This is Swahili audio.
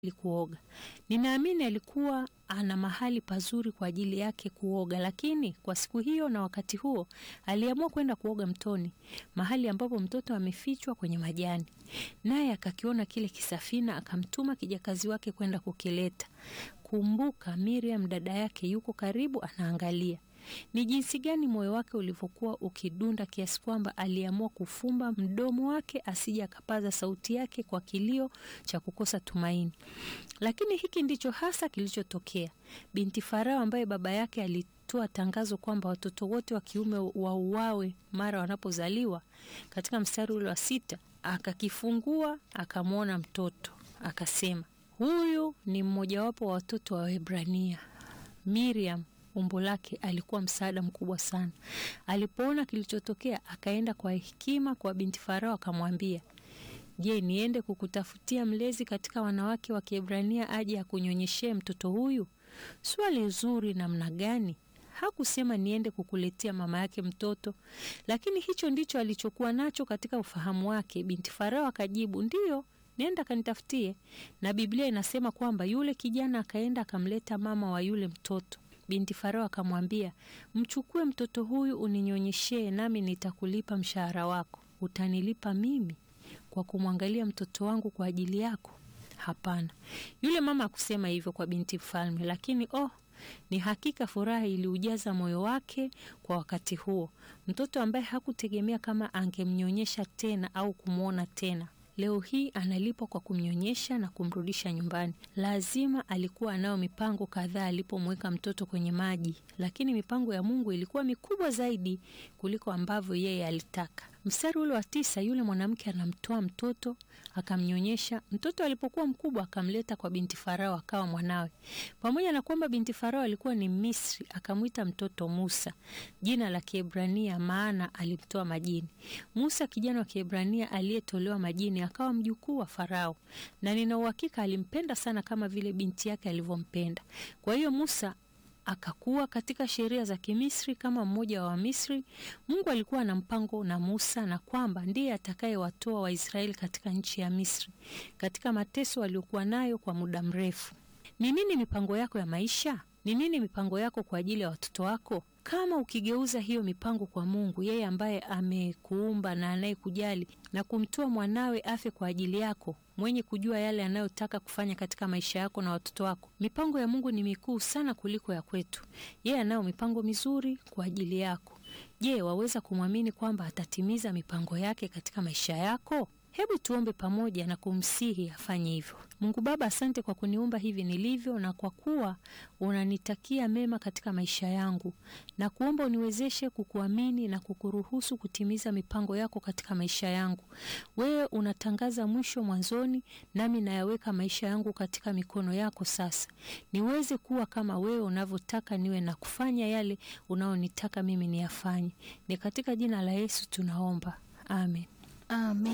kuoga. Ninaamini alikuwa ana mahali pazuri kwa ajili yake kuoga, lakini kwa siku hiyo na wakati huo aliamua kwenda kuoga mtoni, mahali ambapo mtoto amefichwa kwenye majani. Naye akakiona kile kisafina, akamtuma kijakazi wake kwenda kukileta. Kumbuka, Miriam dada yake yuko karibu, anaangalia. Ni jinsi gani moyo wake ulivyokuwa ukidunda kiasi kwamba aliamua kufumba mdomo wake asije akapaza sauti yake kwa kilio cha kukosa tumaini. Lakini hiki ndicho hasa kilichotokea. Binti Farao ambaye baba yake alitoa tangazo kwamba watoto wote wa kiume wauawe mara wanapozaliwa, katika mstari ule wa sita, akakifungua akamwona mtoto, akasema, huyu ni mmojawapo wa watoto wa Waebrania. Miriam umbo lake alikuwa msaada mkubwa sana. Alipoona kilichotokea, akaenda kwa hekima kwa binti Farao akamwambia, Je, niende kukutafutia mlezi katika wanawake wa Kiebrania aje akunyonyeshee mtoto huyu? Swali zuri namna gani! Hakusema niende kukuletea mama yake mtoto, lakini hicho ndicho alichokuwa nacho katika ufahamu wake. Binti Farao akajibu, ndiyo, nenda kanitafutie. Na Biblia inasema kwamba yule kijana akaenda akamleta mama wa yule mtoto. Binti Farao akamwambia, mchukue mtoto huyu uninyonyeshee, nami nitakulipa mshahara wako. Utanilipa mimi kwa kumwangalia mtoto wangu kwa ajili yako? Hapana. Yule mama akusema hivyo kwa binti mfalme, lakini oh, ni hakika furaha iliujaza moyo wake kwa wakati huo. Mtoto ambaye hakutegemea kama angemnyonyesha tena au kumwona tena leo hii analipwa kwa kumnyonyesha na kumrudisha nyumbani. Lazima alikuwa anayo mipango kadhaa alipomweka mtoto kwenye maji, lakini mipango ya Mungu ilikuwa mikubwa zaidi kuliko ambavyo yeye alitaka. Mstari ule wa tisa, yule mwanamke anamtoa mtoto akamnyonyesha. Mtoto alipokuwa mkubwa akamleta kwa binti Farao akawa mwanawe. Pamoja na kwamba binti Farao alikuwa ni Misri, akamwita mtoto Musa, jina la Kiebrania, maana alimtoa majini. Musa, kijana wa Kiebrania aliyetolewa majini, akawa mjukuu wa Farao, na nina uhakika alimpenda sana kama vile binti yake alivyompenda. Kwa hiyo Musa akakuwa katika sheria za Kimisri kama mmoja wa Wamisri. Mungu alikuwa na mpango na Musa na kwamba ndiye atakayewatoa Waisraeli katika nchi ya Misri, katika mateso waliokuwa nayo kwa muda mrefu. Ni nini mipango yako ya maisha? Ni nini mipango yako kwa ajili ya watoto wako? Kama ukigeuza hiyo mipango kwa Mungu, yeye ambaye amekuumba na anayekujali na kumtoa mwanawe afe kwa ajili yako, mwenye kujua yale anayotaka kufanya katika maisha yako na watoto wako. Mipango ya Mungu ni mikuu sana kuliko ya kwetu. Yeye anayo mipango mizuri kwa ajili yako. Je, waweza kumwamini kwamba atatimiza mipango yake katika maisha yako? Hebu tuombe pamoja na kumsihi afanye hivyo. Mungu Baba, asante kwa kuniumba hivi nilivyo, na kwa kuwa unanitakia mema katika maisha yangu, na kuomba uniwezeshe kukuamini na kukuruhusu kutimiza mipango yako katika maisha yangu. Wewe unatangaza mwisho mwanzoni, nami nayaweka maisha yangu katika mikono yako sasa, niweze kuwa kama wewe unavyotaka niwe na kufanya yale unaonitaka mimi niyafanye. Ni katika jina la Yesu tunaomba, amen. Amen.